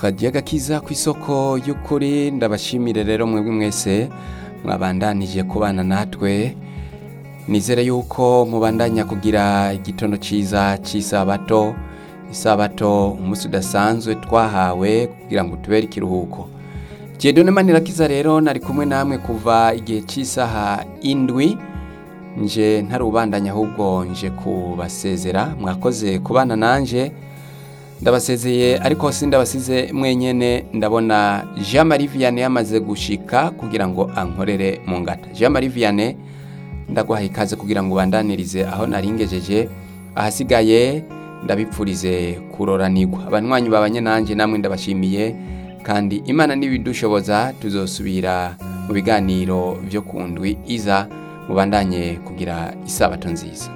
kagiye gakiza ku isoko y'ukuri ndabashimire rero mwebwe mwese mwabandanije kubana natwe nizere yuko mubandanya kugira igitondo cyiza cy'isabato isabato umunsi udasanzwe twahawe kugira ngo tubere ikiruhuko Jedone Manirakiza rero nari kumwe namwe kuva igihe cy'isaha indwi nje ntarubandanya ahubwo nje kubasezera mwakoze kubana nanje ndabasezeye ariko sindabasize mwenyene ndabona Jean Marie Vianney yamaze gushika kugira ngo ankorere mu ngata Jean Marie Vianney ndaguhaye ikaze kugira ngo ubandanirize aho naringejeje ahasigaye ndabipfurize kuroranirwa abanywanyi babanye nanje namwe ndabashimiye kandi imana n'ibidushoboza tuzosubira mu biganiro byo ku ndwi iza mubandanye kugira isabato nziza